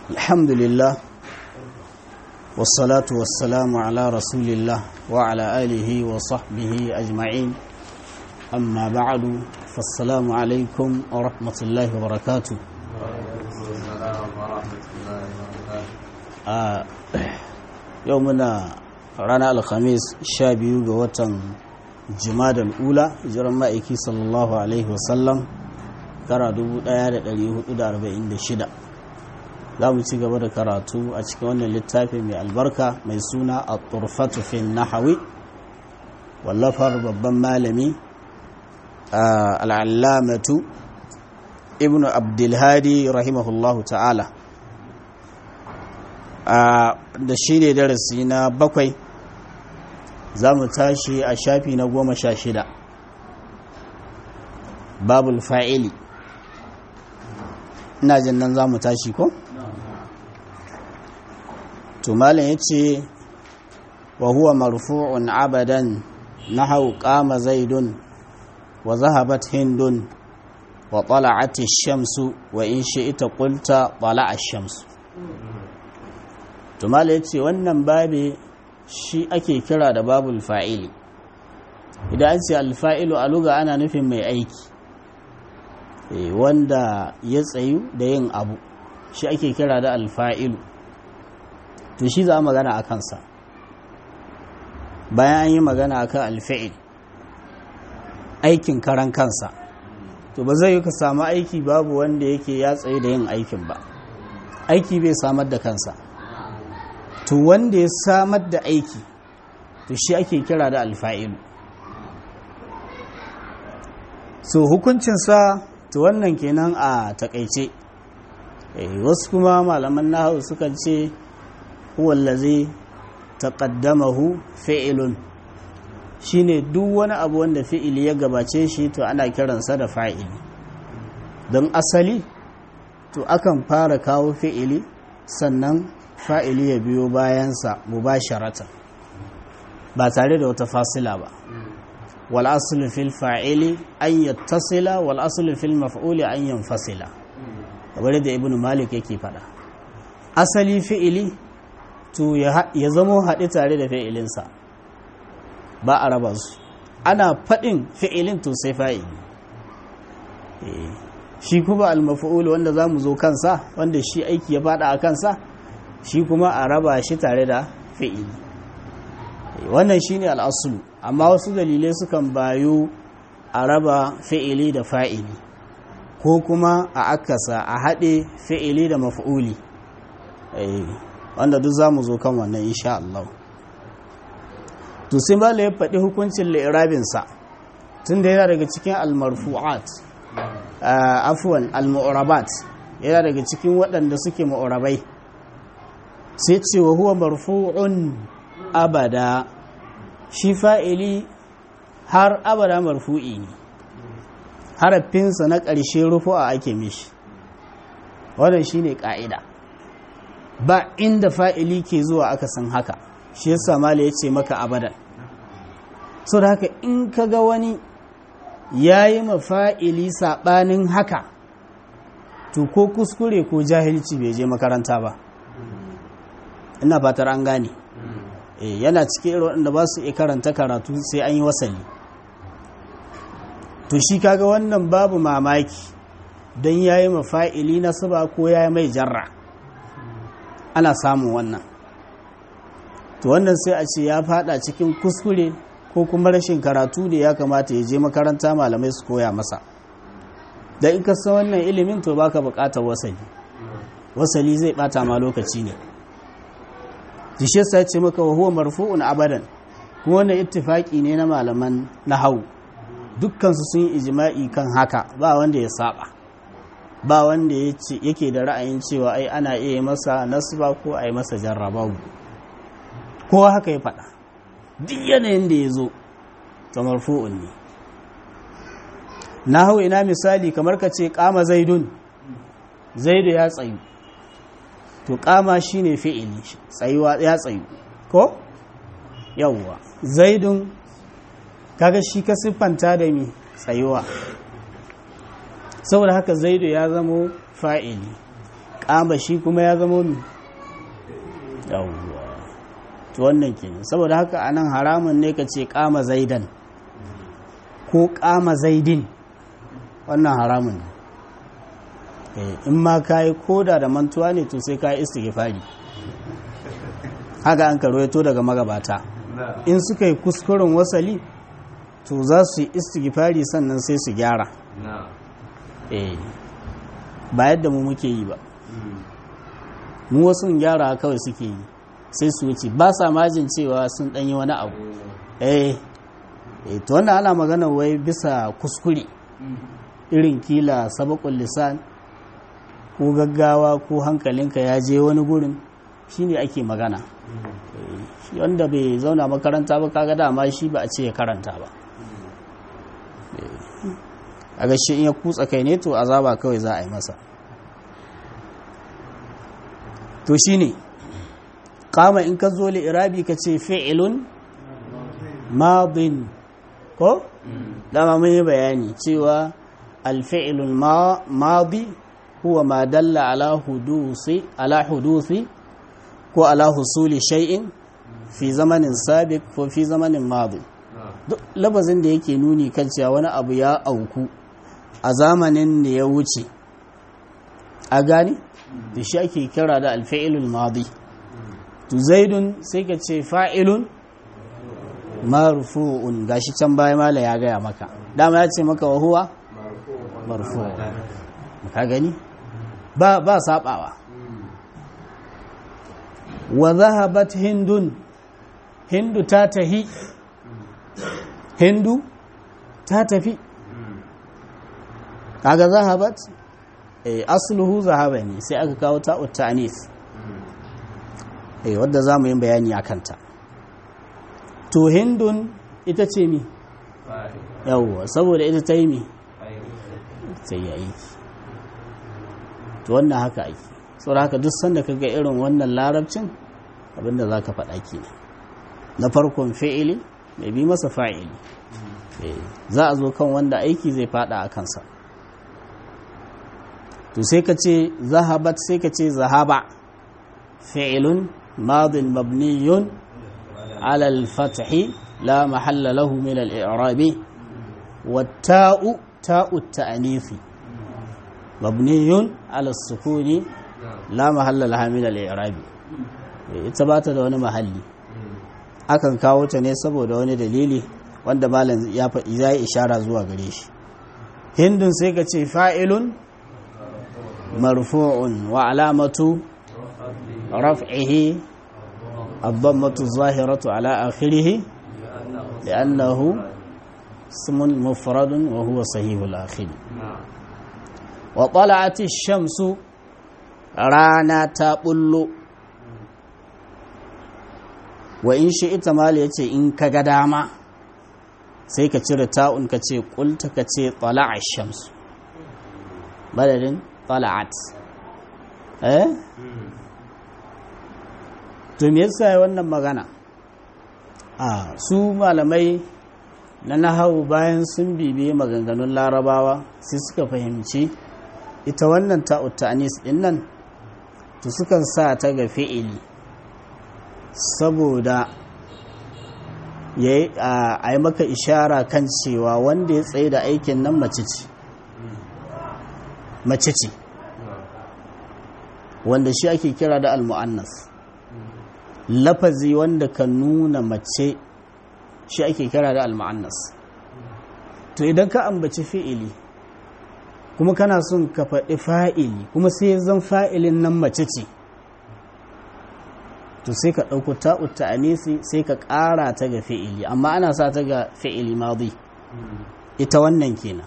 الحمد لله والصلاة والسلام على رسول الله وعلى آله وصحبه أجمعين أما بعد فالسلام عليكم ورحمة الله وبركاته آه يومنا رانا الخميس شابيو وطن جماد الأولى جرم مائكي صلى الله عليه وسلم kara 1446 za mu ci gaba da karatu a cikin wannan littafi mai albarka mai suna a turfatu fin nahawi wallafar babban malami al'allamatu ibn abdulhadi rahimahullahu ta'ala da shi ne darasi na bakwai za mu tashi a shafi na goma sha shida babul fa'ili ina jin nan za mu tashi ko? to malam ya ce wa huwa marfu'un abadan na hau kama zaidun wa zahabat hindun wa tala'ati shamsu wa in ita qulta tala'a shamsu to malam ya ce wannan babe shi ake kira da babul fa'ili idan an ce alfa'ilu a luga ana nufin mai aiki wanda ya tsayu da yin abu shi ake kira da alfa'ilu to shi za a magana a kansa bayan an yi magana a kan alfa'il aikin karan kansa to ba zai yi ka samu aiki babu wanda yake ya tsayu da yin aikin ba aiki bai samar da kansa to wanda ya samar da aiki to shi ake kira da alfa'ilu so hukuncinsa to wannan kenan a takaice wasu kuma malaman nahawu sukan ce huwallazi taqaddamahu fi'ilun shine duk wani abu wanda fi'ili ya gabace shi to ana kiransa da fa'ili don asali to akan fara kawo fi'ili sannan fa'ili ya biyo bayansa mubasharatan ba tare da wata fasila ba والأصل في الفاعل أن يتصل والأصل في المفعول أن ينفصل kamar da ibn malik yake fada asali fi'ili to ya zamo haɗe tare da fi'ilinsa ba a raba su ana faɗin fi'ilin to sai fa'ili shi kuma al-maf'ul wanda za mu zo kansa wanda shi aiki ya fada a kansa shi kuma a raba shi tare da fi'ili wannan shine al'asulu amma wasu dalilai sukan bayu a raba fi'ili da fa'ili ko kuma a akasa a haɗe fi'ili da maf'uli wanda duk za mu zo kan wannan insha Allah to sai bala ya faɗi hukuncin la'irabinsa tun da yana daga cikin almarfu'at afuwan almu'rabat yana daga cikin waɗanda suke mu'rabai sai ce wa huwa marfu'un abada shi fa'ili har abada marfu'i ne harafinsa na ƙarshe rufu'a ake mishi wannan shi ne ƙa'ida ba inda fa'ili ke zuwa aka san haka shi yasa mala ya ce maka abadan so da haka in ka ga wani ya yi mafa'ili saɓanin haka to ko kuskure ko jahilci bai je makaranta ba ina fatar an gane yana cikin irin waɗanda ba su iya karanta karatu sai an yi wasali to shi kaga wannan babu mamaki don ya yi mafa'ili na suba ko ya yi mai jarra ana samun wannan to wannan sai a ce ya fada cikin kuskure ko kuma rashin karatu da ya kamata ya je makaranta malamai su koya masa da in ka san wannan ilimin to baka bukatar wasali wasali zai bata ma lokaci ne jishe sa ce maka wa huwa marfu'un abadan kuma wannan ittifaki ne na malaman nahwu dukkan su sun yi ijma'i kan haka ba wanda ya saba ba wanda yake da ra'ayin cewa ai ana iya masa nasba ko ai masa jarrabawu kowa haka ya faɗa duk yanayin da ya zo ta marfu'un ne nahwu ina misali kamar ka ce kama zaidun zaidu ya tsayu to kama shine fi'ili tsayuwa ya tsayu ko yawwa zaidun kaga shi ka siffanta da mi tsayuwa saboda haka zaidu ya zamo fa'ili kama shi kuma ya zama mi yawwa to wannan kenan saboda haka anan haramun ne ka ce kama zaidan ko kama zaidin wannan haramun ne in ma ka yi koda da mantuwa ne to sai ka yi istighfari haka an karwaito daga magabata in suka yi kuskuren wasali to za su yi istighfari sannan sai su gyara ba yadda mu muke yi ba mu wasu gyara kawai suke yi sai su wuce ba sa majin cewa sun ɗanyi wani abu eh to wannan ana magana wai bisa kuskure irin kila sabakon lisan ko gaggawa ko hankalinka ya je wani gurin shine ake magana shi wanda bai zauna makaranta ba kaga dama shi ba a ce ya karanta ba a gashi in ya kutsa kai ne to azaba kawai za a yi masa to shine kama in ka zo li irabi ka ce fi'ilun madin ko dama mun yi bayani cewa alfi'ilul madi huwa ma dalla ala hudusi ala hudusi ko ala husuli shay'in fi zamanin sabiq ko fi zamanin madi duk labazin da yake nuni kan cewa wani abu ya auku a zamanin da ya wuce a gani da shi ake kira da alfi'ilul madi to zaidun sai ka ce fa'ilun marfu'un gashi can baya mala ya gaya maka dama ya ce maka wa huwa marfu'un ka gani ba ba sabawa wa zahabat hindun hindu ta tahi hindu ta tafi kaga zahabat eh asluhu zahaba ne sai aka kawo ta utanis eh wadda zamu yi bayani akan ta to hindun ita ce mi yawwa saboda ita ta yi mi sai ya aiki to wannan haka aiki saboda haka duk sanda kaga irin wannan larabcin abinda za ka faɗa ke na farkon fi'ili mai bi masa fa'ili za a zo kan wanda aiki zai faɗa a kansa to sai ka ce zahabat sai ka ce zahaba fi'ilun madin mabniyun على الفتح لا محل له من الإعراب والتاء تاء التأنيث مبني على السكون لا محل لها من الإعراب ita ba ta da wani mahalli akan kawo ta ne saboda wani dalili wanda malam ya faɗi ya yi ishara zuwa gare shi hindun sai ka ce fa'ilun marfu'un wa alamatu raf'ihi الضمة الظاهرة على آخره لأنه اسم مفرد وهو صحيح الآخر وطلعت الشمس رانا تقل وإن شئت ما ليتي إن كقداما sai ka cire ta'un ka ce kulta ka ce tala'a shamsu badadin tala'at eh to me yasa wannan magana a su malamai na nahawu bayan sun bibiye maganganun larabawa sai suka fahimci ita wannan ta'ut ta'anis din nan to sukan sa ta ga fi'ili saboda a yi maka ishara kan cewa wanda ya tsaye da aikin nan mace ce mace ce wanda shi ake kira da al-mu'annas lafazi wanda ka nuna mace shi ake kira da alma'annas to idan ka ambaci fi'ili kuma kana son ka faɗi fa'ili kuma sai zan fa'ilin nan mace ce to sai ka ɗauko ta'utta anisi sai ka ƙara ta ga fi'ili amma ana sa ta ga fi'ili madi ita wannan kenan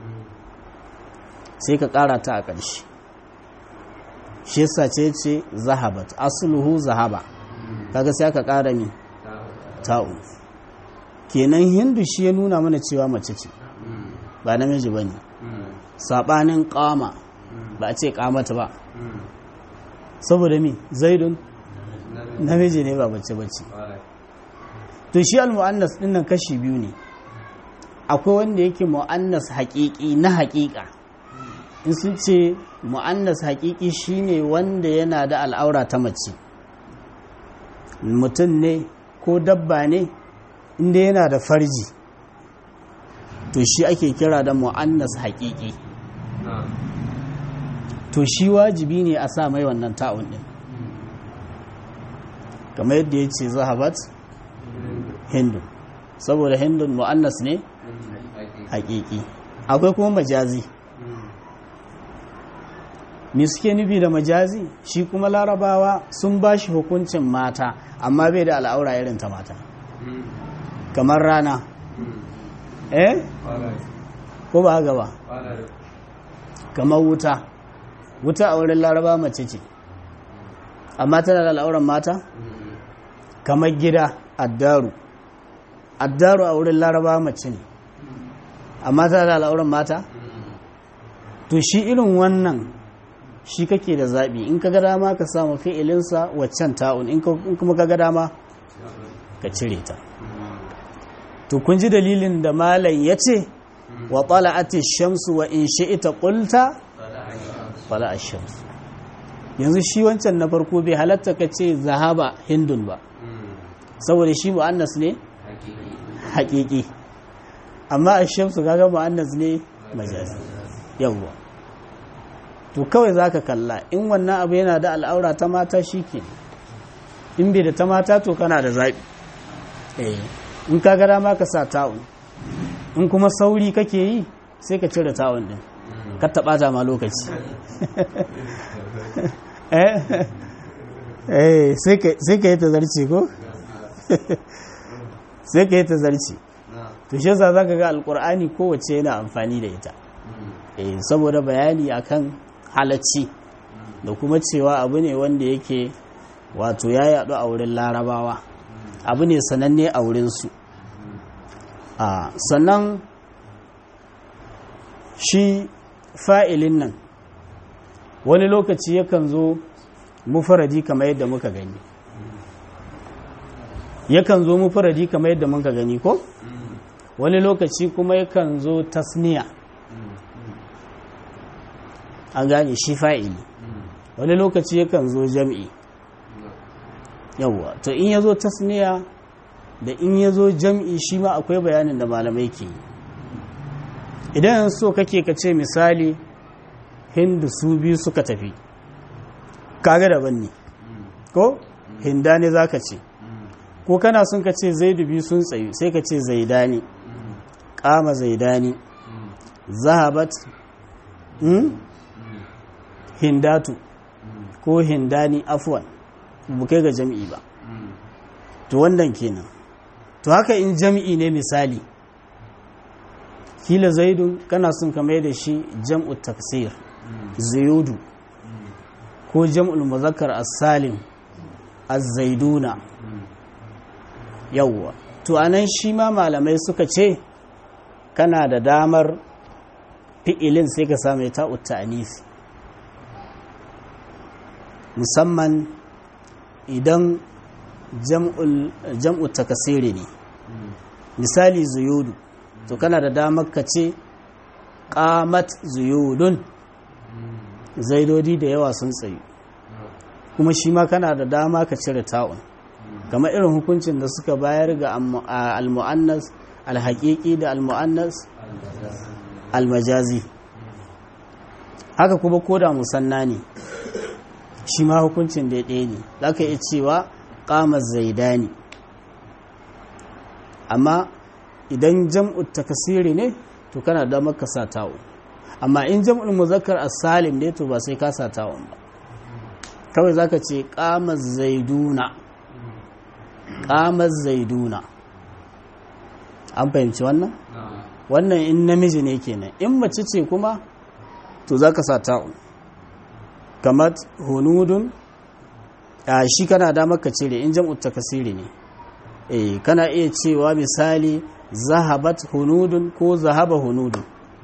sai ka ƙara ta a ƙarshe shi yasa ce ce zahabat asluhu zahaba kaga sai aka ƙara mi ta'u kenan hindu shi ya nuna mana cewa mace ce ba namiji ba ne saɓanin ƙama ba a ce ƙamata ba saboda mi zaidun namiji ne ba bace bace to shi al-mu'annas din nan kashi biyu ne akwai wanda yake mu'annas haƙiƙi na haƙiƙa in sun ce mu'annas haƙiƙi shine wanda yana da al'aura ta mace mutum ne ko dabba ne inda yana da farji to shi ake kira da mu'annas haƙiƙi to shi wajibi ne a sa mai wannan ta'un ɗin kamar yadda ya ce zahabat hindu saboda hindun mu'annas ne haƙiƙi akwai kuma majazi me suke nufi da majazi shi kuma larabawa sun ba shi hukuncin mata amma bai da al'aura irin ta mata kamar rana eh ko ba haka ba kamar wuta wuta a wurin laraba mace ce amma tana da al'auran mata kamar gida addaru addaru a wurin laraba mace ne amma tana da al'auran mata to shi irin wannan shi kake da zaɓi in ka ga dama ka samu fi'ilinsa waccan ta'un in kuma ka ga dama ka cire ta to kun ji dalilin da malam ya ce wa ati shamsu wa in shi'ita qulta fala ash-shamsu yanzu shi wancan na farko bai halatta ka ce zahaba hindun ba saboda shi mu'annas ne haƙiƙi amma ash-shamsu kaga mu'annas ne majazi yawwa to kawai zaka kalla in wannan abu yana da al'aura ta mata shike in bai da ta mata to kana da zaɓi eh in ka gara ma ka sa ta'un in kuma sauri kake yi sai ka cire ta'un din ka taɓa ta ma lokaci eh sai ka yi ta zarce ko sai ka yi ta zarce to shi yasa zaka ga alkur'ani kowace yana amfani da ita eh saboda bayani akan halacci da kuma cewa abu ne wanda yake wato ya yaɗu a wurin larabawa abu ne sananne a wurinsu a sannan shi fa'ilin nan wani lokaci yakan zo mufaradi kamar yadda muka gani yakan zo mufaradi kamar yadda muka gani ko wani lokaci kuma yakan zo tasniya an gane shi fa'ili wani lokaci yakan zo jam'i yawwa to in ya zo tasniya da in ya zo jam'i shi ma akwai bayanin da malamai ke idan so kake ka ce misali hindu su biyu suka tafi kaga daban ne ko hinda ne za ka ce ko kana sun ka ce zaidu biyu sun tsayu sai ka ce zaidani kama zaidani zahabat hindatu ko hindani afwan bu kai ga jam'i ba to wannan kenan to haka in jam'i ne misali kila zaidun kana son ka mai da shi jam'u taksir zayudu ko jam'ul muzakkar as-salim az-zaiduna yawwa to anan shi ma malamai suka ce kana da damar fi'ilin sai ka samu ta'ut ta'anis musamman idan jam'u takasiri ne misali zuyudu to kana da damar ka ce qamat zuyudun zaidodi da yawa sun tsayu kuma shi ma kana da dama ka cire ta'un kamar irin hukuncin da suka bayar ga al-mu'annas al-haqiqi da al-mu'annas al-majazi haka kuma koda musanna ne shi ma hukuncin da ɗaya ne za ka iya cewa ƙamar zaidani amma idan jam'u takasiri ne to kana da maka sa ta'u amma in jam'ul muzakkar as-salim ne to ba sai ka sa ta'un ba kawai zaka ce ƙamar zaiduna ƙamar zaiduna an fahimci wannan wannan in namiji ne kenan in mace ce kuma to zaka sa ta'un kamar hunudun a shi kana da maka cire in jam'ut takasiri ne eh kana iya cewa misali zahabat hunudun ko zahaba hunudun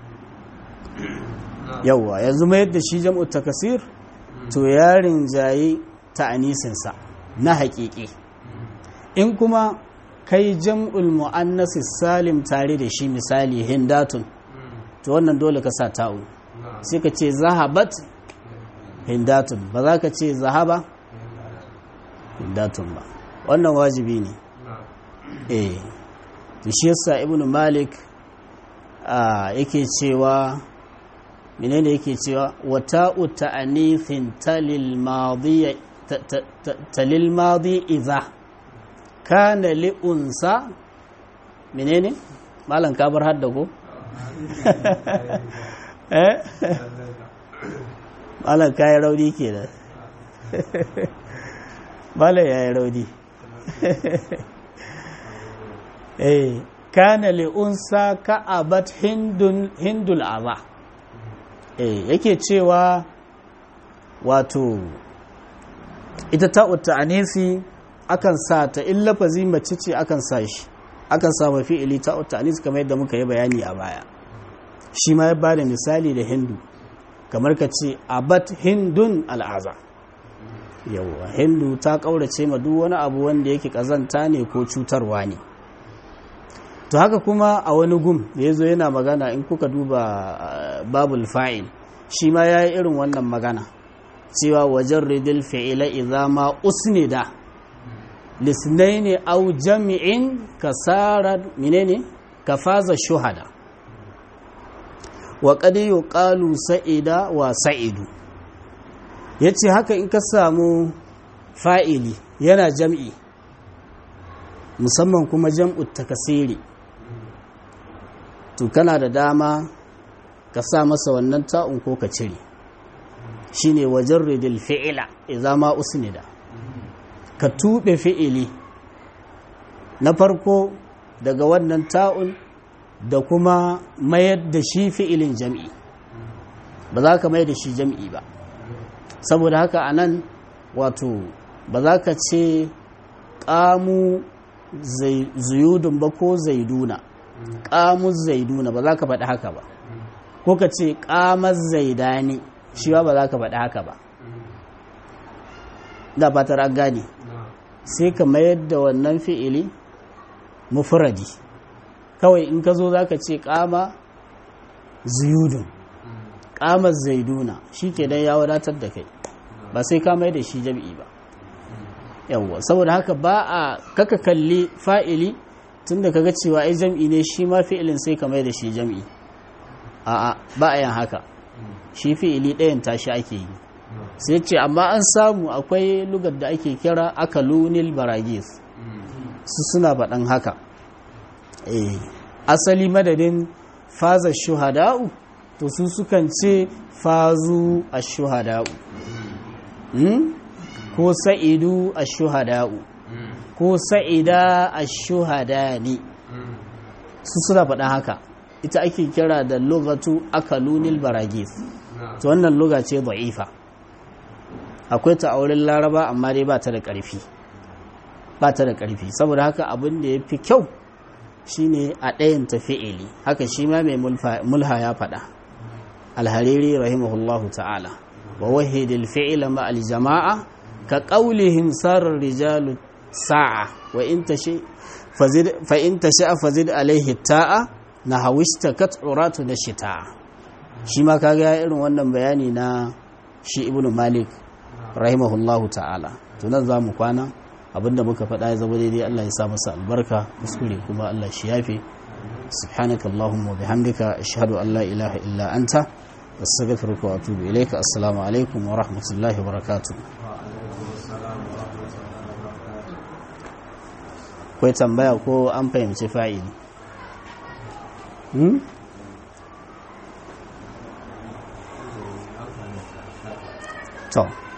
yawwa yanzu mai yadda shi jam'ut takasir to yarin jayi ta'anisinsa na haƙiƙi in kuma kai jam'ul mu'annas salim tare da shi misali hindatun to wannan dole ka sa ta'u sai ka ce zahabat hindatun ba za ka ce zahaba hindatun ba wannan wajibi ne eh to shi yasa ibnu malik yake cewa menene yake cewa wata'u ta'anithin talil madi talil madi idza kana li unsa menene malan kabar hadda ko eh malan kai rauni kenan malan yayi rauni eh kana li unsa ka'abat hindun hindul aba eh yake cewa wato ita ta'utta anisi akan sa ta in lafazi mace ce akan sa shi akan sa mafi ili ta'utta anisi kamar yadda muka yi bayani a baya shi ma ya bada misali da hindu kamar ka ce abat hindun al'aza yauwa hindu ta kaurace ma duk wani abu wanda yake kazanta ne ko cutarwa ne to haka kuma a wani gum da ya zo yana magana in kuka duba babul fa'il shi ma ya yi irin wannan magana cewa wajen ridil fi'ila idza ma usnida lisnaini au jami'in kasarar menene kafaza shuhada wa qad yuqalu sa'ida wa sa'idu yace haka in ka samu fa'ili yana jam'i musamman kuma jam'u takasiri to kana da dama ka sa masa wannan ta'un ko ka cire shine wajen ridil fi'ila idza ma usnida ka tube fi'ili na farko daga wannan ta'un da kuma mayar da shi fi'ilin jam'i ba za ka mayar da shi jam'i ba saboda haka anan wato ba za ka ce ƙamu zuyudun ba ko zaiduna ƙamus zaiduna ba za ka faɗi haka ba ko ka ce ƙamar zaidani shi ba ba za ka faɗi haka ba da fatar an gane sai ka mayar da wannan fi'ili mufradi kawai in ka zo za ka ce ƙama zuyudun ƙamar zaiduna shi ke dan ya wadatar da kai ba sai ka mai da shi jam'i ba yawwa saboda haka ba a kaka kalli fa'ili tunda kaga cewa ai jam'i ne shi ma fi'ilin sai ka mai da shi jam'i a'a ba a yin haka shi fi'ili ɗayan tashi ake yi sai ce amma an samu akwai lugar da ake kira akalunil baragis su suna faɗan haka asali madadin faza shuhada'u to su sukan ce fazu a shuhada'u ko sa'idu a shuhada'u ko sa'ida a shuhadani su suna faɗa haka ita ake kira da lugatu akalunil baragis to wannan luga ce da'ifa akwai ta auren laraba amma dai ba ta da ƙarfi ba ta da ƙarfi saboda haka abin da ya fi kyau shine a ɗayan ta fi'ili haka shi ma mai mulha ya faɗa alhariri rahimahullahu ta'ala wa wahidil fi'ila ma aljama'a ka qaulihim sarar rijalu sa'a wa in tashi fazid fa in tashi fazid alaihi ta'a na hawista kat uratu da shita shi ma kaga irin wannan bayani na shi ibnu malik rahimahullahu ta'ala to nan za mu kwana abinda muka faɗa ya zama daidai Allah ya sa masa albarka kuskure kuma Allah shi yafe subhanaka allahumma bihamdika ashhadu an la ilaha illa anta astaghfiruka wa atubu ilayka assalamu alaikum wa rahmatullahi wa barakatuh akwai tambaya ko an fahimci fa'ili hmm? to